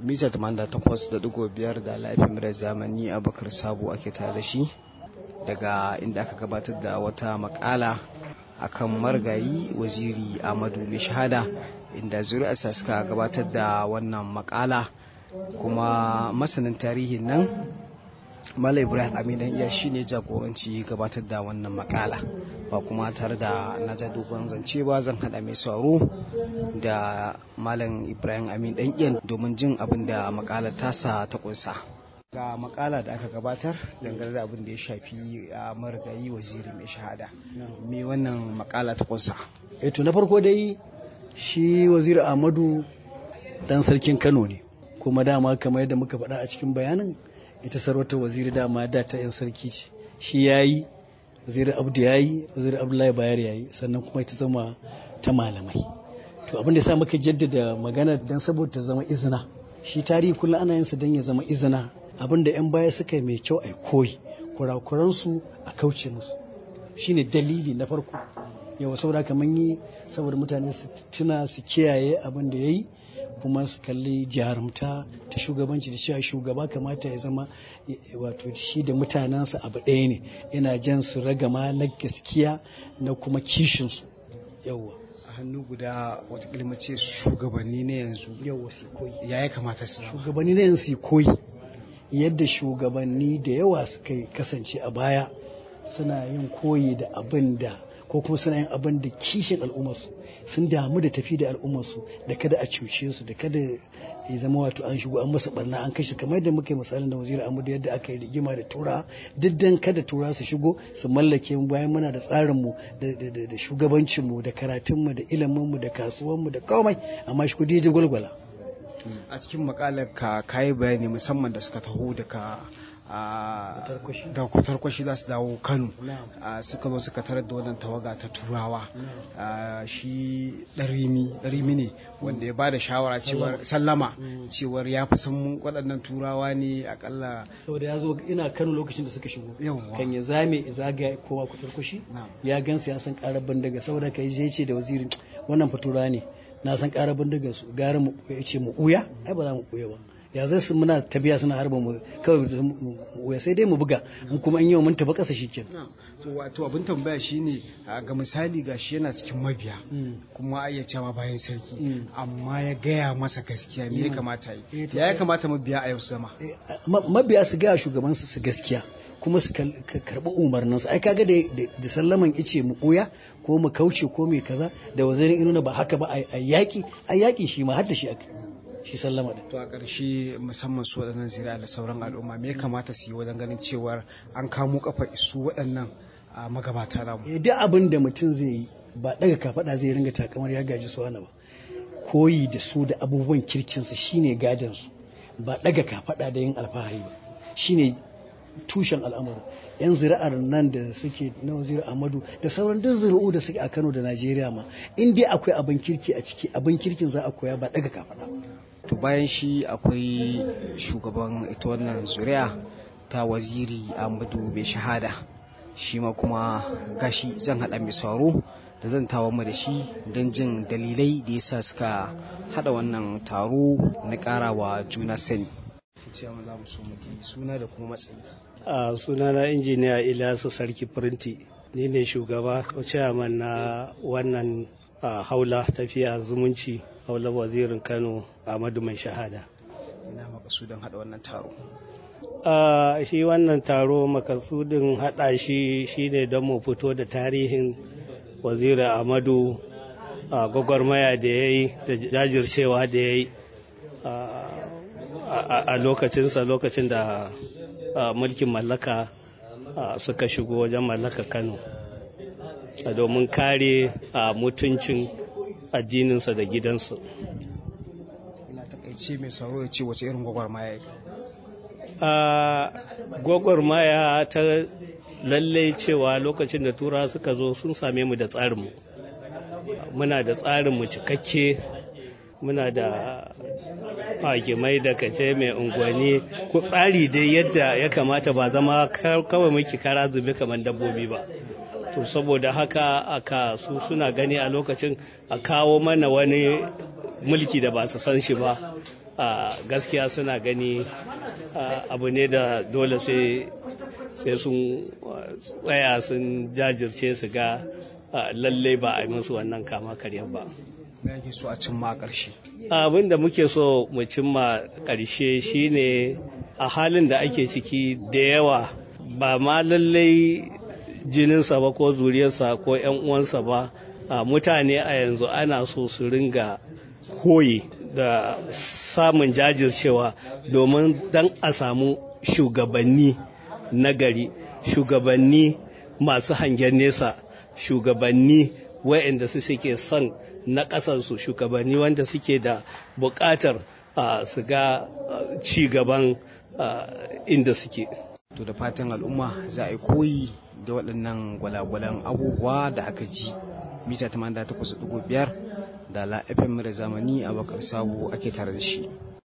mita 88.5 da laifin da zamani abakar sabo ake tare da shi daga inda aka gabatar da wata makala akan margayi waziri amadu mai shahada inda zuri'arsa suka gabatar da wannan makala kuma masanin tarihin nan Malam Ibrahim Aminan iya shi ne jagoranci gabatar da wannan makala ba kuma tare da na ja dogon zance ba zan hada mai sauro da Malam Ibrahim Amin dan iyan domin jin abin da makala tasa ta kunsa. Ga makala da aka gabatar dangane da abin da ya shafi a marigayi waziri mai shahada. Me wannan makala ta kunsa? Eh to na farko dai shi waziri Ahmadu dan sarkin Kano ne kuma dama kamar yadda muka faɗa a cikin bayanin ita sarautar waziri dama da ta yan sarki ce shi ya yi waziri abdu ya yi waziri abdullahi bayar ya yi sannan kuma ita zama ta malamai to abin da ya sa muka jaddada magana don saboda ta zama izina shi tarihi kullum ana yin sa don ya zama izina abin da yan baya suka yi mai kyau a koyi kurakuransu a kauce musu shine dalili na farko yawa saboda kamar yi saboda mutane su tuna su kiyaye abin da ya yi kuma su kalli jarumta ta shugabanci da cewa shugaba kamata ya zama wato shi da mutanensa abu ɗaya ne yana jan su ragama na gaskiya na kuma kishinsu yawa a hannu guda watakila mace shugabanni na yanzu yawa su koyi ya ya kamata su shugabanni na yanzu su koyi yadda shugabanni da yawa suka kasance a baya suna yin koyi da abin da ko kuma suna yin abin da kishin al'ummarsu sun damu da tafi da al'ummarsu da kada a cuce su da kada ya zama wato an shigo an masa barna an kashe kamar yadda muka yi misalin da waziri amadu yadda aka yi rigima da tura duk dan kada tura su shigo su mallake mu bayan muna da tsarin mu da shugabancin mu da karatun mu da ilimin mu da kasuwan mu da komai amma shi kudi ya gwalgwala a cikin makalar ka kayi bayani musamman da suka taho daga da kwatarkwashi za su dawo kano suka zo suka tarar da wannan tawaga ta turawa shi ɗarimi ne wanda ya ba da shawara cewar sallama cewar ya fi san waɗannan turawa ne akalla saboda ya zo ina kano lokacin da suka shigo kan ya zame zaga kowa kwatarkwashi ya gansu ya san ƙarar bandaga saboda ka je ce da wazirin wannan fatura ne na san ƙarar bandaga su gara mu ce mu ɓuya ai ba za mu ɓuya ba ya zai su muna tafiya suna harba mu kawai sai dai mu buga in kuma in yau mun tafi ƙasa shikenan to wato abin tambaya shine ga misali gashi yana cikin mabiya kuma ya cewa bayan sarki amma ya gaya masa gaskiya me ya kamata yi ya ya kamata mabiya a yau su zama mabiya su gaya shugaban su gaskiya kuma su karɓi umarninsu ai kaga da sallaman ice mu ɓoya ko mu kauce ko mai kaza da wazirin inuna ba haka ba a yaƙi a yaƙi shi ma har da shi aka shi sallama da to a ƙarshe musamman su waɗannan zuri'a da sauran al'umma me ya kamata su yi wajen ganin cewar an kamo kafa su waɗannan magabata namu eh duk abin da mutum zai yi ba daga kafaɗa zai ringa takamar ya gaji su wani ba koyi da su da abubuwan kirkinsu shine gadon su ba daga kafaɗa da yin alfahari ba shine tushen al'amuru yan zira'ar nan da suke na wazir ahmadu da sauran duk zuri'u da suke a kano da najeriya ma in dai akwai abin kirki a ciki abin kirkin za a koya ba daga kafaɗa to bayan shi akwai shugaban ita wannan zuri'a ta waziri ahmadu mai shahada shi ma kuma gashi zan haɗa mai sauro da zan tawo mu da shi don jin dalilai da yasa suka haɗa wannan taro na ƙarawa juna sani ciyaman za mu so mu ji suna da kuma matsayi. A suna na injiniya Ilyasu Sarki Firinti, ni ne shugaba ciyaman na wannan haula tafiya zumunci haula wazirin Kano Ahmadu Mai Shahada. Ina makasudin haɗa wannan taro. shi wannan taro makasudin haɗa shi shine don mu fito da tarihin waziri Ahmadu gwagwarmaya da ya yi da jajircewa da ya yi a lokacinsa lokacin da mulkin mallaka suka shigo wajen mallaka kano domin kare mutuncin addininsa da gidansu ina takaice mai sauro ya ce wace irin gwagwarmaya yake gwagwarmaya ta lallai cewa lokacin da tura suka zo sun same mu da tsarinmu muna da tsarinmu cikakke muna da hakimai da kace mai unguwanni ku tsari dai yadda ya kamata ba zama kawai muke kara zube kamar dabbobi ba to saboda haka aka su suna gani a lokacin a kawo mana wani mulki da ba su san shi ba gaskiya suna gani abu ne da dole sai sai sun tsaya sun jajirce su ga lalle ba a yi musu wannan kama karyar ba. Me so a cimma a ƙarshe? Abin da muke so mu cimma ƙarshe shine a halin da ake ciki da yawa ba ma lallai jininsa ba ko zuriyarsa ko 'yan uwansa ba mutane a yanzu ana so su ringa koyi da samun jajircewa domin dan a samu shugabanni nagari shugabanni masu hangen nesa shugabanni waɗanda su suke son na ƙasarsu shugabanni wanda suke da buƙatar su ga ci gaban inda suke to da fatan al'umma za a yi koyi da waɗannan gwalagwalan abubuwa da aka ji mita 88.5 da la fm da zamani a bakar sabo ake tare da shi